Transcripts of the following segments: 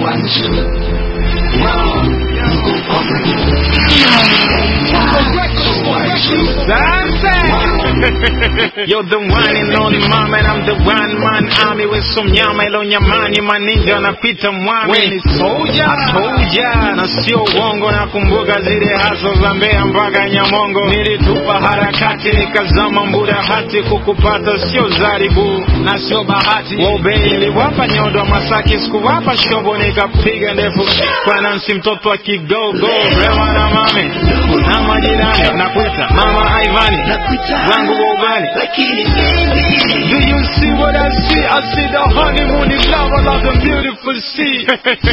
You're the one and only mama and I'm the one man army with some nyama ilo nyamani maninja napita mwami We ni soldier. Soldier na sio uongo nakumbuka zile haso za Mbeya mpaka Nyamongo nilitupa harakati nikazama mbuda hati kukupata sio zaribu na sio bahati Wobe iliwapa nyodo wa Masaki sikuwapa shobo nikapiga ndefu kwa Nancy mtoto wa kigogo Rewa na mami na majirani nakuita mama Ivani wangu wa ugali Do you see what I see? I see the honeymoon in love, I love the beautiful sea.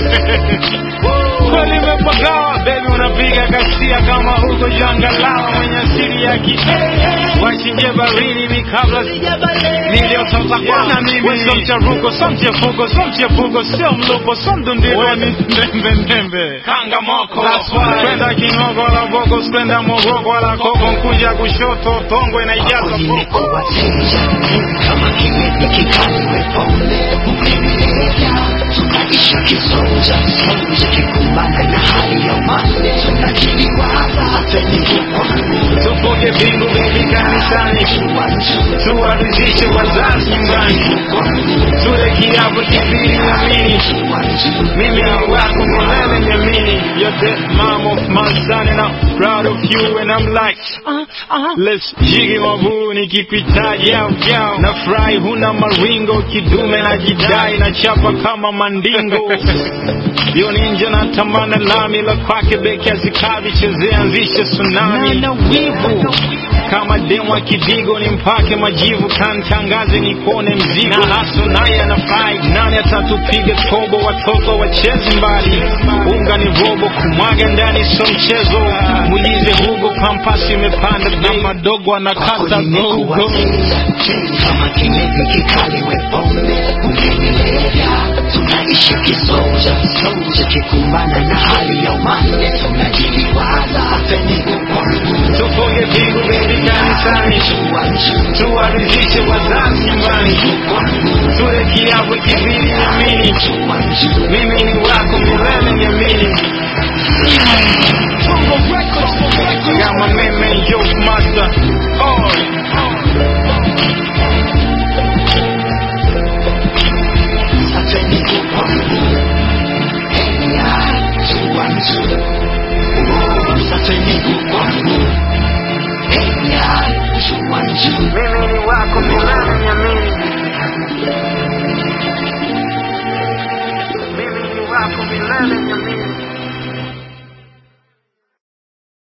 Kweli imepagawa, baby unapiga kasia kama huko jangalawa mwenye asili ya ki wachinje barini ni kabla niliotota kwana mimi so mcharuko so mchefuko so mchefuko sio mlupo so mdundiro ni ndembe ndembe kanga moko That's why. kwenda kinoko la boko kwenda mogoko la koko nkuja kushoto tongwe na ijaza poko kama kiwete kikaliwe pombe ukimelevya tunaisha kisonja sonja kikumbana na hali ya umande tunajiliwaza hatenikukwani tupoke bingu bebi kanisani tuwaridhishe wazazi nyumbani tule kiapo kibiri namini mimi ni wako milele niamini you're the mom of my son and I'm proud of you and I'm like uh, uh, let's jigi mabu nikipitaji au jao na fry huna maringo kidume na jidai na chapa kama mandingo yo ninja na tamana lami la kwake beki azikavi chezea anzishe tsunami na wivu kama demu wa kidigo ni mpake majivu kantangaze nipone mzigo na haso naye anafai nani atatupiga tobo watoto wachezi mbali unga ni robo kumwaga ndani so mchezo mulize hugo pampasi imepanda bei madogo anakata gogo kama kiwete kikaliwe pombe ukimelevya tunaishi kisonja sonja kikumbana na hali ya umande tunajiliwaza hatenikukwani tupoge pingu bebi kanisani tuwaridhishe wazazi nyumbani tule kiapo kibiri nyamini mimi ni wako milele niamini Got my man, man, yo, master. Oh, mimi ni wako milele niamini. Mimi ni wako milele niamini.